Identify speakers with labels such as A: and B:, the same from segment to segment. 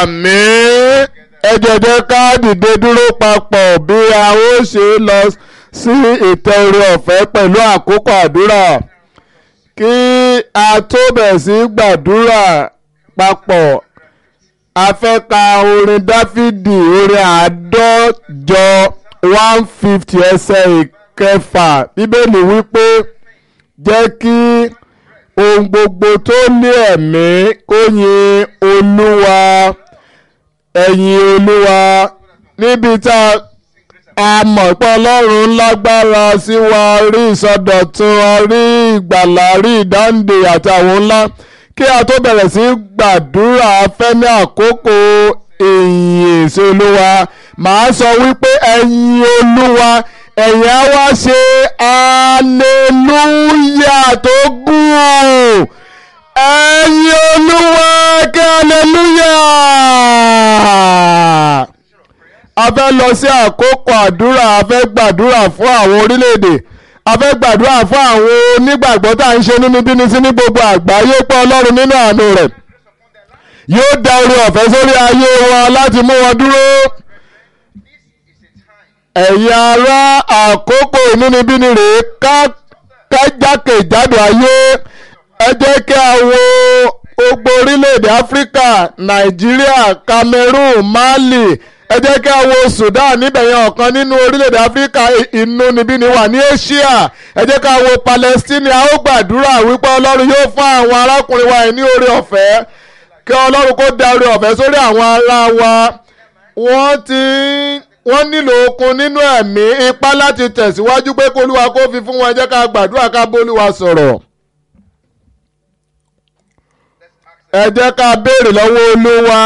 A: àmín ẹ jẹ́ ká dìde dúró papọ̀ bí a ó ṣe lọ sí ìtẹ́ orí ọ̀fẹ́ pẹ̀lú àkókò àdúrà kí a tó bẹ̀ sí gbàdúrà papọ̀ a fẹ́ ka orin dáfídì orin àádọ́jọ one fifty ẹsẹ̀ ìkẹfà bíbélì wípé jẹ́ kí ohun gbogbo tó ní ẹ̀mí kó yin olúwa ẹ̀yin olúwa níbi tá a mọ̀ pé ọlọ́run lágbára sí wa rí ìsọdọ̀tun rí ìgbàlà rí ìdáǹdè àti àwọn ńlá kí a tó bẹ̀rẹ̀ sí gbàdúrà fẹ́ ní àkókò ìyìn sí olúwa màá sọ wípé ẹ̀yin olúwa ẹ̀yin á wá ṣe aleluya tó gùn ẹ̀yin olúwa kí aleluya a fẹ́ lọ sí àkókò àdúrà a fẹ́ gbàdúrà fún àwọn orílẹ̀-èdè a fẹ́ gbàdúrà fún àwọn onígbàgbọ́ tá à ń ṣe nínú bíní sí ní gbogbo àgbáyé pé ọlọ́run nínú àánú rẹ̀ yóò dá orí ọ̀fẹ́ sórí ayé wọn láti mú wọn dúró ẹ̀yin ará àkókò ìnúnibíni rèé kájákèjádò ayé ẹ jẹ́ kí a wo gbogbo orílẹ̀-èdè áfíríkà nàìjíríà cameroon mali ẹ jẹ́ kí a wo sudan níbẹ̀ yẹn ọ̀kan nínú orílẹ̀-èdè áfíríkà ìnúnibíni wà ní asia ẹ jẹ́ ká wo palestine a ó gbàdúrà wípé ọlọ́run yóò fún àwọn arákùnrin wa ní oore ọ̀fẹ́ kí ọlọ́run kó dá oore ọ̀fẹ́ sórí àwọn ará wa wọ́n ti wọ́n nílò okun nínú ẹ̀mí ipá láti tẹ̀síwájú pé kólúwa kó fi fún wọn ẹ jẹ́ ká gbàdúrà ká bólúwa sọ̀rọ̀. ẹ jẹ́ ká béèrè lọ́wọ́ olúwa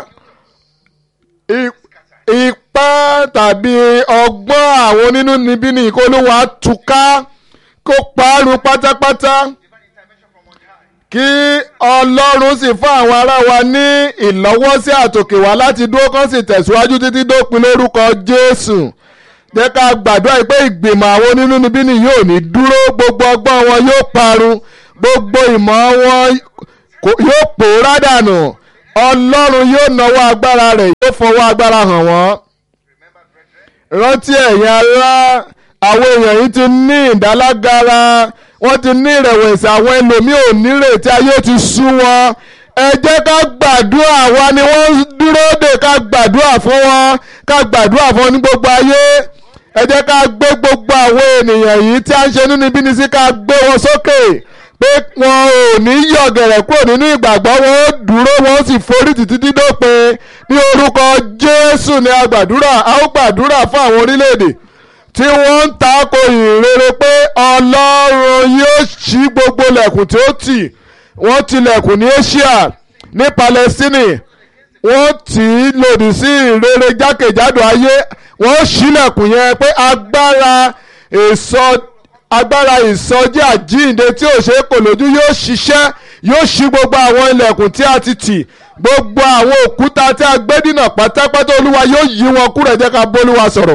A: ipá tàbí ọgbọ́n àwọn onínú níbí ní ìkólúwa túká kó parun pátápátá kí ọlọ́run sì fún àwọn ará wa ní ìlọ́wọ́sí àtòkè wá láti dúró kán sì tẹ̀síwájú títí dópin lórúkọ jésù jẹ́ ká gbàdúrà pé ìgbìmọ̀ àwọn onínú níbí ní yóò ní dúró gbogbo ọgbọ́n wọn yóò parun gbogbo ìmọ̀ wọn yóò pòórá dànù ọlọ́run yóò nawọ́ agbára rẹ̀ yóò fọwọ́ agbára hàn wọ́n. rántí ẹ̀yin ará àwọn èèyàn yìí ti ní ìdálágara wọ́n ti ní ìrẹ̀wẹ̀sì àwọn ẹlòmíì ò nírètí ayé ti sú wọn. ẹ jẹ́ ká gbàdúrà wa ni wọ́n dúró dè ká gbàdúrà fún wọn ká gbàdúrà fún wọn ní gbogbo ayé. ẹ jẹ́ ká gbé gbogbo àwọn ènìyàn yìí tí a ń ṣe nínú ibi ní sí ká gbé wọn sókè pé wọn ò ní yọ̀gẹ̀rẹ̀ kúrò nínú ìgbàgbọ́ wọn ó dúró wọn ó sì forí títí dídópin ní orúkọ Jésù ní a gbàdúrà a ó gbàdúrà fún àwọn orílẹ̀-èdè tí wọ́n ń tako ìrere pé Ọlọ́run yóò ṣí gbogbo lẹ̀kùn tí ó tì wọ́n tilẹ̀kùn ní Asia ní Palestine wọ́n tì í lòdì sí ìrere jákèjádò ayé wọ́n ṣílẹ̀kùn yẹn pé agbára èso agbára ìsọjí àjíǹde tí ò ṣe é kò lójú yóò ṣiṣẹ́ yóò ṣí gbogbo àwọn ilẹ̀kùn tí a ti tì gbogbo àwọn òkúta tí a gbé dínà pátápátá olúwa yóò yí wọn kúrò ẹ jẹ́ ká bólúwa sọ̀rọ̀.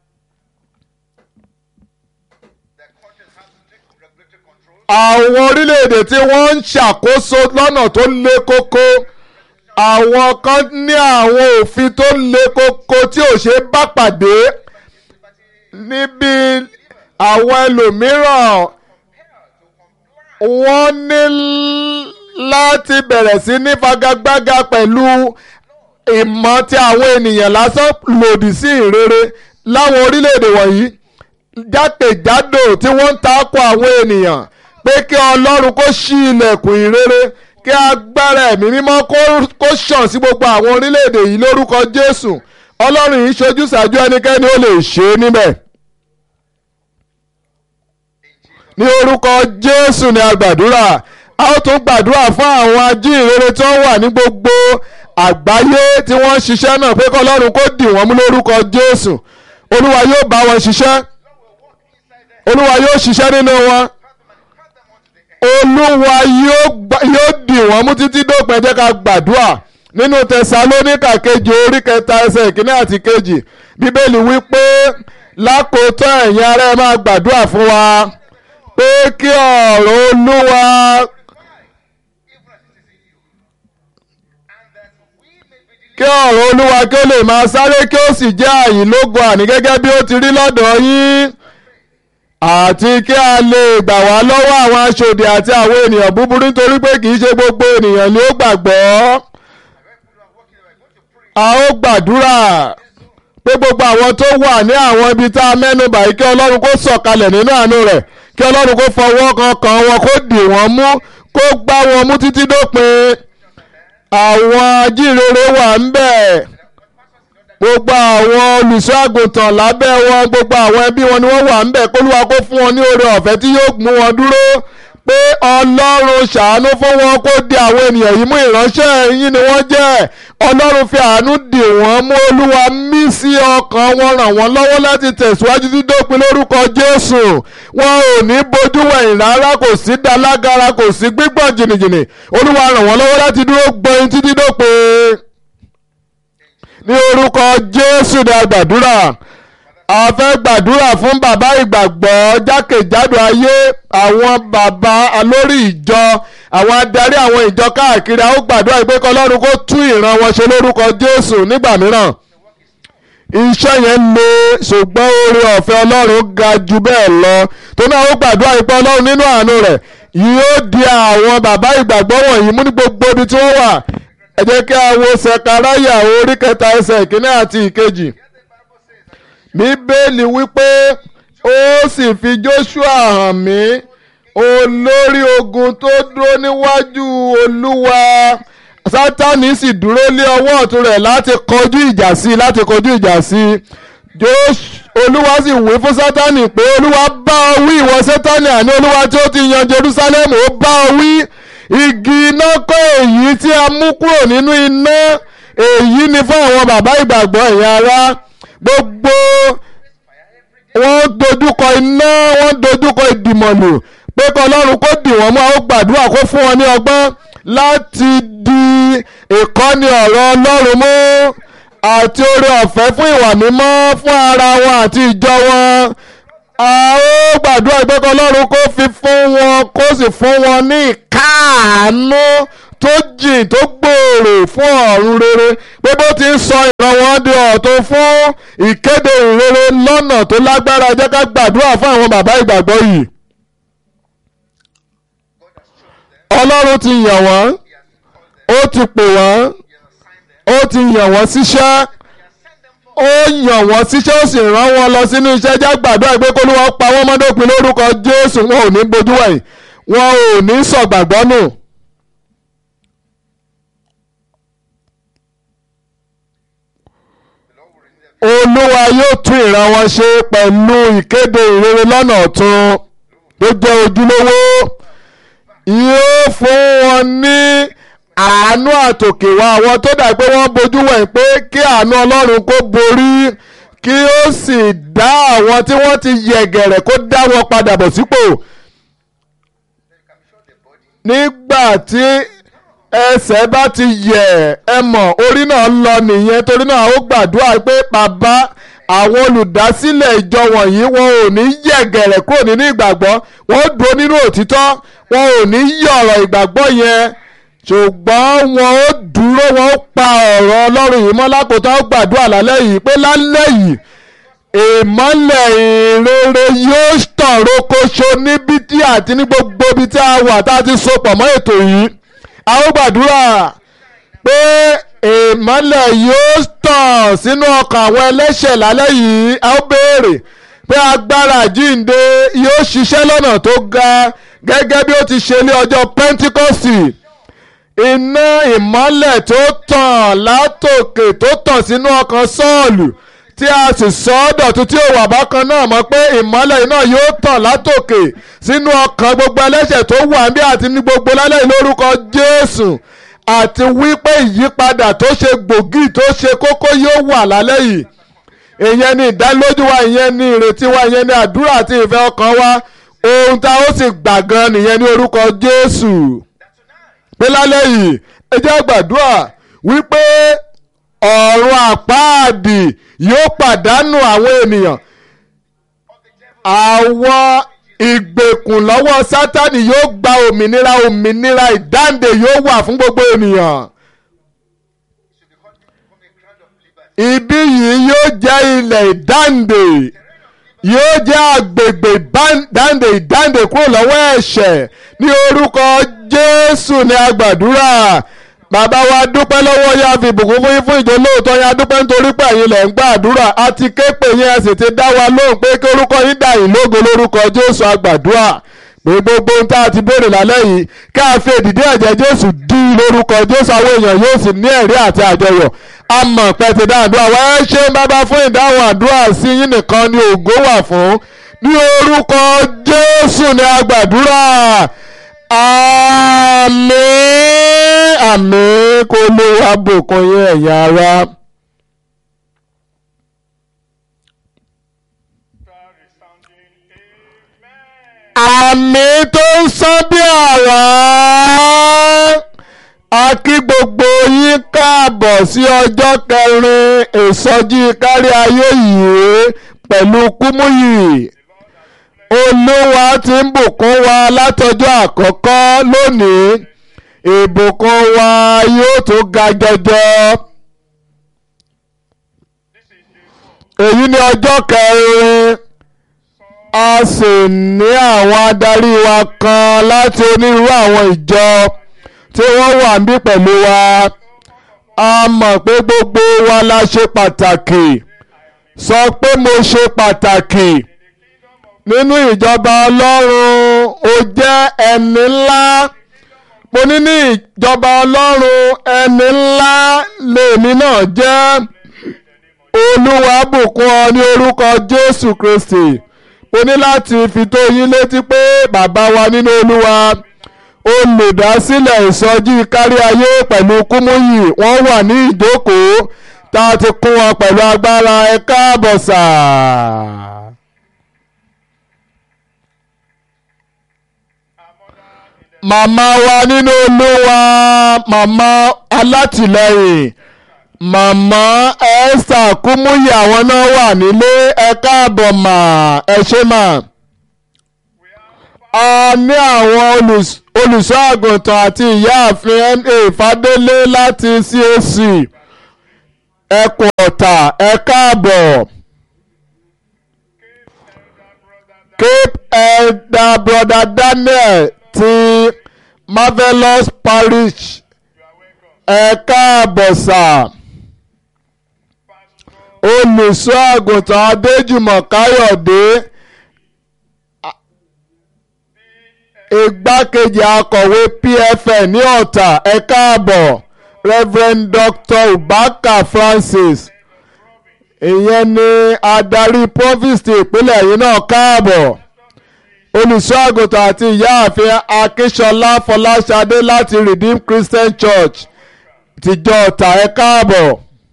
A: àwọn orílẹ̀-èdè tí wọ́n ń ṣàkóso lọ́nà tó le koko àwọn kan ní àwọn òfin tó le koko tí ò ṣe é bá pàdé níbi àwọn ẹlòmíràn wọ́n ní láti bẹ̀rẹ̀ sí ní fagagbága pẹ̀lú ìmọ̀ tí àwọn ènìyàn lásán lòdì sí ìrere láwọn orílẹ̀-èdè wọ̀nyí jákèjádò tí wọ́n ń takò àwọn ènìyàn pé kí ọlọ́run kó ṣí ilẹ̀kùn ìrere kí agbára ẹ̀mí mímọ́ kó ṣàn sí gbogbo àwọn orílẹ̀-èdè yìí lórúkọ Jésù ọlọ́run yìí ṣojú ṣàjú ẹnikẹ́ni ó lè ṣe é níbẹ̀. ní orúkọ jésù ni a gbàdúrà a ó tún gbàdúrà fún àwọn ajíhìnrere tí wọ́n wà ní gbogbo àgbáyé tí wọ́n ń ṣiṣẹ́ náà pé kọ́lọ́run kó dì wọ́n mú lórúkọ jésù olúwa yóò bá wọn ṣiṣẹ́ olúwa yóò ṣiṣẹ́ nínú wọn olúwa yóò dì wọ́n mú títí dópin jẹ́ ká gbàdúrà nínú tẹsalóníkà kejì orí kẹta ẹsẹ̀ ìkíní àti kejì bíbélì wí pé lákòótọ́ ẹ̀yin ará ẹ máa gbàdúrà fún wa pé kí ọ̀rọ̀ olúwa kí ọ̀rọ̀ olúwa kí ó lè máa sáré kí ó sì jẹ́ àyìnlógo àní gẹ́gẹ́ bí ó ti rí lọ́dọ̀ yín àti kí a lè gbà wá lọ́wọ́ àwọn aṣòdì àti àwọn ènìyàn búburú nítorí pé kì í ṣe gbogbo ènìyàn ni ó gbàgbọ́ a ó gbàdúrà pé gbogbo àwọn tó wà ní àwọn ibi tá a mẹ́nu bàyí kí ọlọ́run kó sọ̀kalẹ̀ nínú àánú rẹ̀ kí ọlọ́run kó fọwọ́ kankan wọn kó dì wọ́n mú kó gbá wọn mú títí dópin àwọn ajínrere wà ń bẹ̀ gbogbo àwọn olùṣọ́ àgùntàn lábẹ́ wọn gbogbo àwọn ẹbí wọn ni wọ́n wà ń bẹ̀ kólúwa kó fún wọn ní oore ọ̀fẹ́ tí yóò mú wọn dúró pé ọlọ́run ṣàánú fún wọn kó di àwọn ènìyàn yìí mú ìránṣẹ́ yín ni wọ́n jẹ́ ọlọ́run fi àánú dì wọ́n mú olúwa mí sí ọkàn wọn ràn wọ́n lọ́wọ́ láti tẹ̀síwájú dídópin lórúkọ jésù wọn ò ní bójú wẹ̀yìn rárá kò sí dalágara kò sí gbígbọ̀n jìnnìjìnnì olúwa ràn wọ́n lọ́wọ́ láti dúró gbọ́n títí dópin ní orúkọ jésù ní àgbàdúrà a fẹ́ gbàdúrà fún bàbá ìgbàgbọ́ jákèjádò ayé àwọn bàbá alórí ìjọ àwọn adarí àwọn ìjọ káàkiri a ó gbàdúrà pé kọlọ́run kó tú ìran wọn ṣe lórúkọ jésù nígbà mìíràn iṣẹ́ yẹn le ṣùgbọ́n oore ọ̀fẹ́ ọlọ́run ga jù bẹ́ẹ̀ lọ tó náà ó gbàdúrà pé ọlọ́run nínú àánú rẹ̀ yóò di àwọn bàbá ìgbàgbọ́ wọ̀nyí mú ní gbogbo ibi tí wọ́n wà ẹ jẹ́ kí a wo sẹ̀káráyà orí kẹta ẹsẹ̀ ìkíní àti ìkejì bíbélì wípé ó sì fi Jóṣúà hàn mí olórí ogun tó dúró níwájú olúwa sátánì sì dúró lé ọwọ́ ọ̀tún rẹ̀ láti kọjú ìjà sí láti kọjú ìjà sí olúwa sì wí fún sátánì pé olúwa bá ọ wí ìwọ sátánì àní olúwa tí ó ti yan Jerusalem ó bá ọ wí igi iná kọ́ èyí tí a mú kúrò nínú iná èyí ni fún àwọn bàbá ìgbàgbọ́ ẹ̀yin ará gbogbo wọ́n dojúkọ iná wọ́n dojúkọ ìdìmọ̀lù pé kọ́ ọlọ́run kó dì wọ́n mú àwọn gbàdúrà kó fún wọn ní ọgbọ́n láti di ìkọ́ni ọ̀rọ̀ ọlọ́run mú àti oore ọ̀fẹ́ fún ìwà mímọ́ fún ara wọn àti ìjọ wọn a ó gbàdúrà pé kọ́ ọlọ́run kó fi fún wọn kó sì fún wọn ní ìkáàánú tó jìn tó gbòòrò fún ọ̀run rere pé bó ti ń sọ ìran wọn di ọ̀tun fún ìkéde ìrere lọ́nà tó lágbára jẹ́ ká gbàdúrà fún àwọn bàbá ìgbàgbọ́ yìí. ọlọ́run ti yàn wọ́n ó ti pè wọ́n ó ti yàn wọ́n síṣẹ́ ó yàn wọ́n síṣẹ́ ó sì rán wọn lọ sínú iṣẹ́ já gbàdúrà pé kólúwa pa wọ́n mọ́dópin lórúkọ Jésù wọn ò ní bojú wẹ̀yìn wọn ò ní sọ̀gbàgbọ́ nù. olúwa yóò tún ìran wọn ṣe pẹ̀lú ìkéde ìrere lọ́nà ọ̀tun tó jẹ́ ojúlówó yóò fún wọn ní àánú àtòkè wá àwọn tó dà pé wọ́n bojú wẹ̀ pé kí àánú ọlọ́run kó borí kí ó sì dá àwọn tí wọ́n ti yẹ̀gẹ̀rẹ̀ kó dá wọn padà bọ̀ sípò nígbà tí ẹsẹ̀ bá ti yẹ̀ ẹ mọ̀ orí náà lọ nìyẹn torí náà ó gbàdúrà pé bàbá àwọn olùdásílẹ̀ ìjọ wọ̀nyí wọn ò ní yẹ̀gẹ̀rẹ̀ kúrò nínú ìgbàgbọ́ wọn ó dúró nínú òtítọ́ wọn ò ní yí ọ̀rọ̀ ìgbàgbọ́ yẹn ṣùgbọ́n wọn ó dúró wọn ó pa ọ̀rọ̀ ọlọ́run yìí mọ́ lákòótọ́ ó gbàdúrà lálẹ́ yìí pé lálẹ́ yìí ìmọ́lẹ̀ ìrere yóò tàn rokoṣo níbi tí àti ní gbogbo ibi tí a wà tá a ti so pọ̀ mọ́ ètò yìí a ó gbàdúrà pé ìmọ́lẹ̀ yóò tàn sínú ọkàn àwọn ẹlẹ́ṣẹ̀ lálẹ́ yìí a ó béèrè pé agbára jíǹde yóò ṣiṣẹ́ lọ́nà tó ga gẹ́gẹ́ bí ó ti ṣe ní ọjọ́ Pentikọ́sì iná ìmọ́lẹ̀ tó tàn látòkè tó tàn sínú ọkàn Sọ́ọ̀lù tí a sì sọ ọ́ dọ̀tun tí ó wà bákan náà mọ̀ pé ìmọ́lẹ̀ iná yóò tàn látòkè sínú ọkàn gbogbo ẹlẹ́ṣẹ̀ tó wà níbí àti ní gbogbo lálẹ́ yìí lórúkọ Jésù àti wípé ìyípadà tó ṣe gbòógì tó ṣe kókó yóò wà lálẹ́ yìí ìyẹn ni ìdánilójú wa ìyẹn ni ìrètí wa ìyẹn ni àdúrà àti ìfẹ́ ọkàn wa ohun tá a ó sì gbà gan nìyẹn ní orúkọ Jésù pé lálẹ́ yìí ẹ jẹ́ gbàdúrà wípé ọ̀run àpáàdì yóò pàdánù àwọn ènìyàn àwọn ìgbèkùn lọ́wọ́ sátani yóò gba òmìnira òmìnira ìdáǹdè yóò wà fún gbogbo ènìyàn ibi yìí yóò jẹ́ ilẹ̀ ìdáǹdè yóò jẹ́ agbègbè dáǹdè ìdáǹdè kúrò lọ́wọ́ ẹ̀ṣẹ̀ ní orúkọ Jésù ní agbàdúrà bàbá wa dúpẹ́ lọ́wọ́ yá fi ìbùkún fún yín fún ìjọ lóòótọ́ yá dúpẹ́ nítorí pé ẹ̀yin lẹ̀ ń gbàdúrà àti képe yín ẹ sì ti dá wa lóhùn pé kí orúkọ yín dà yín lógo lórúkọ Jésù agbàdúrà pé gbogbo ohun tá a ti béèrè lálẹ́ yìí ká a fi èdìdí ẹ̀jẹ̀ Jésù dí lórúkọ Jésù àwọn èèyàn yóò sì ní ẹ̀rí àti àjọyọ̀ a mọ̀ pé ti dá àdúrà wá ẹ ṣé bàbá fún ìdáhùn àdúrà sí yín nìkan ni ògo wà fún ní orúkọ Jésù ni agbàdúrà àmín àmín kó ló wá bùkún yín ẹ̀yin ará. àmì tó ń sán bí àrá a kí gbogbo yín káàbọ̀ sí ọjọ́ kẹrin ìsọjí kárí ayé yìí pẹ̀lú kúmúyì olúwa ti ń bùkún wa látọjọ́ àkọ́kọ́ lónìí ìbùkún wa yóò tó ga jọjọ. èyí ni ọjọ́ kẹrin a sì ní àwọn adarí wa kan láti onírúurú àwọn ìjọ tí wọ́n wà níbí pẹ̀lú wa a mọ̀ pé gbogbo wa la ṣe pàtàkì sọ pé mo ṣe pàtàkì nínú ìjọba ọlọ́run ó jẹ́ ẹni ńlá mo ní ní ìjọba ọlọ́run ẹni ńlá lèmi náà jẹ́ olúwa bùkún ọ ní orúkọ jésù kristi mo ní láti fi tó yín létí pé bàbá wa nínú olúwa olùdásílẹ̀ ìsọjí kárí ayé pẹ̀lú kúmúyì wọ́n wà ní ìjókòó tá a ti kún wọn pẹ̀lú agbára ẹ káàbọ̀ sà. màmá wa nínú olúwa màmá alátìlẹ́yìn màmá esther kúmúyì àwọn náà wà nílé ẹ káàbọ̀ mà ẹ ṣé mà. a ní àwọn olùṣọ́ àgùntàn àti ìyáàfin na fadélé láti CAC ẹkùn ọ̀tà ẹ káàbọ̀. Cape Elder Brother Daniel ti Marvelous Parish ẹ káàbọ̀ sà olùṣọ́ àgùntàn adéjùmọ̀ káyọ̀dé igbákejì akọ̀wé pfn ní ọ̀tà ẹ káàbọ̀ reverend dr ubaka francis ìyẹn ni adarí provost ìpínlẹ̀ yìí náà káàbọ̀ olùṣọ́ àgùntàn àti ìyáàfin akínṣọlá fọláṣadé láti redeemed christian church tìjọ ọ̀tà ẹ káàbọ̀.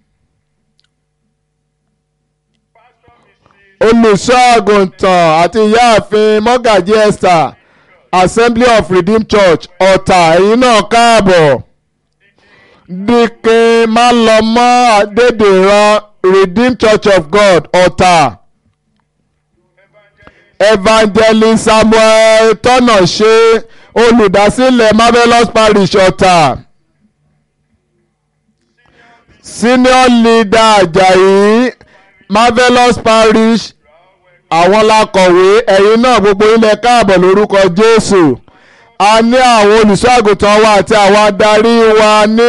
A: olùṣọ́ àgùntàn àti ìyáàfin mọ́gàjí esther assembly of redeemed church ọ̀tà ẹ̀yin náà káàbọ̀ dikin malọmọ adédèran redeemed church of god ọ̀tà evangelist samuel tọ́nàṣe olùdásílẹ̀ marvelous parish ọ̀tà senior leader ajayi marvelous parish àwọn lakọ̀wé ẹ̀yin náà gbogbo ilẹ̀ káàbọ̀ lórúkọ jésù a ní àwọn olùṣọ́ àgùntàn wa àti àwọn adarí wa ní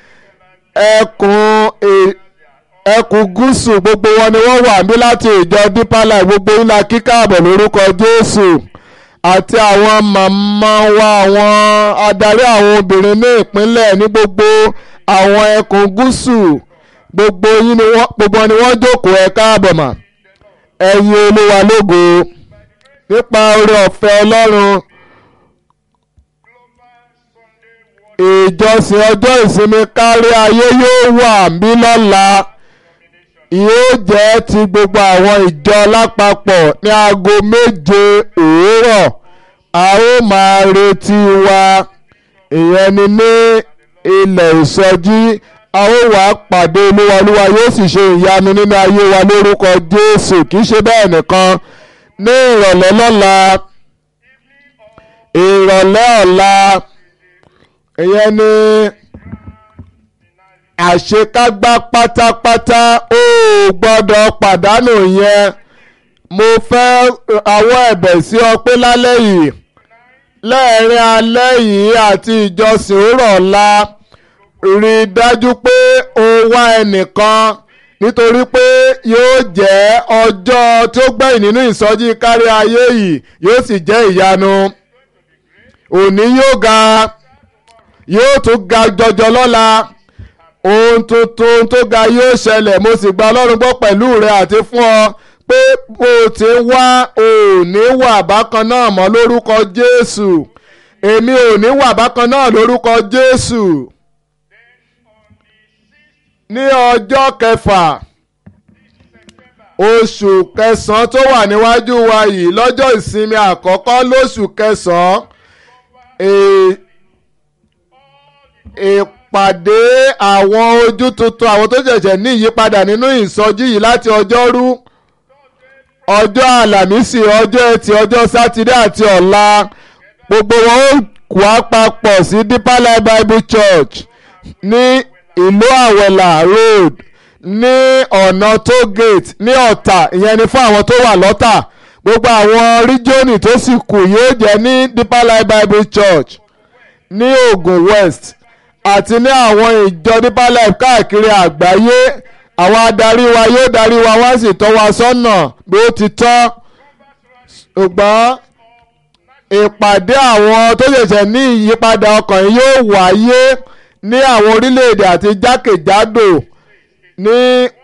A: ẹkùn ẹkùn gúúsù gbogbo wọn ni wọ́n wà ní láti ìjọ deeper life gbogbo ilẹ̀ kíkàbọ̀ lórúkọ jésù àti àwọn màmá wa àwọn adarí àwọn obìnrin ní ìpínlẹ̀ ní gbogbo àwọn ẹkùn gúúsù gbogbo yín ni wọ́n gbogbo ni wọ́n jókòó ẹ káàbọ̀ mà ẹ̀yin olúwa lógo nípa oore ọ̀fẹ́ ọlọ́run ìjọsìn ọjọ́ ìsinmi kárí ayé yóò wà bí lọ́la yóò jẹ́ ti gbogbo àwọn ìjọ lápapọ̀ ní aago méje òwúrọ̀ a ó máa retí wa ìyẹn ni ní ilẹ̀ ìsọjí a ó wá pàdé olúwa olúwa yóò sì ṣe ìyanu nínú ayé wa lórúkọ jésù kì í ṣe bẹ́ẹ̀ nìkan ní ìrọ̀lẹ́ lọ́la ìrọ̀lẹ́ ọ̀la ìyẹn ní àṣekágbá pátápátá ó gbọ́dọ̀ pàdánù yẹn mo fẹ́ àwọn ẹ̀bẹ̀ sí ọ pé lálẹ́ yìí lẹ́ẹ̀rin alẹ́ yìí àti ìjọsìn òrọ̀ ọ̀la rí i dájú pé o wá ẹnìkan nítorí pé yóò jẹ́ ọjọ́ tí ó gbẹ̀yìn nínú ìsọjí kárí ayé yìí yóò sì jẹ́ ìyanu òní yóò ga yóò tún ga jọjọ lọ́la ohun tuntun tó ga yóò ṣẹlẹ̀ mo sì gba ọlọ́run gbọ́ pẹ̀lú rẹ àti fún ọ pé bó o ti wá ò ní wà bákan náà mọ́ lórúkọ Jésù èmi ò ní wà bákan náà lórúkọ Jésù ní ọjọ́ kẹfà oṣù kẹsàn-án tó wà níwájú wa yìí lọ́jọ́ ìsinmi àkọ́kọ́ lóṣù kẹsàn-án ìpàdé àwọn ojú tuntun àwọn tó ṣẹ̀ṣẹ̀ ní ìyípadà nínú ìsọjí yìí láti ọjọ́rú ọjọ́ àlàmísì ọjọ́ ẹtì ọjọ́ sátidé àti ọ̀la gbogbo wọn ó wá papọ̀ sí Deeper Life Bible Church ní ìlú àwẹ̀là road ní ọ̀nà toll gate ní ọ̀tà ìyẹn ni fún àwọn tó wà lọ́tà gbogbo àwọn ríjọ́nì tó sì kù yóò jẹ́ ní Deeper Life Bible Church ní Ògùn West àti ní àwọn ìjọ Deeper Life káàkiri àgbáyé àwọn adarí wa yóò darí wa wá sì tọ́ wa sọ́nà bí ó ti tọ́ ṣùgbọ́n ìpàdé àwọn tó ṣẹ̀ṣẹ̀ ní ìyípadà ọkàn yìí yóò wáyé ní àwọn orílẹ̀-èdè àti jákèjádò ní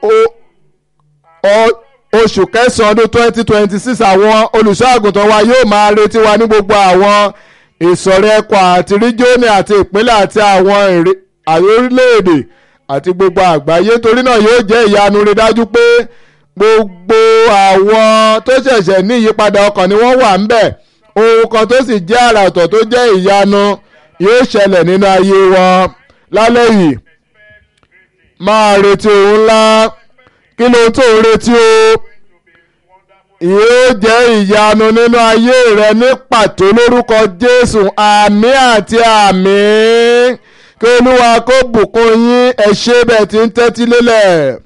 A: oṣù kẹsàn-án ọdún twenty twenty six àwọn olùṣọ́ àgùntàn wa yóò máa retí wa ní gbogbo àwọn ìsọ̀rí ẹ̀kọ́ àti ríjónì àti ìpínlẹ̀ àti àwọn orílẹ̀-èdè àti gbogbo àgbáyé torí náà yóò jẹ́ ìyanu rí dájú pé gbogbo àwọn tó ṣẹ̀ṣẹ̀ ní ìyípadà ọkàn ni wọ́n wà ń bẹ̀ ohun kan tó sì jẹ́ àrà ọ̀tọ̀ tó jẹ́ ìyanu yóò ṣẹlẹ̀ nínú ayé wọn lálẹ́ yìí máa retí ohun ńlá kí ló tó ń retí o yóò jẹ́ ìyanu nínú ayé rẹ ní pàtó lórúkọ Jésù àmì àti àmì kí Olúwa kó bùkún yín ẹ ṣé bẹ́ẹ̀ tí ń tẹ́tí lélẹ̀.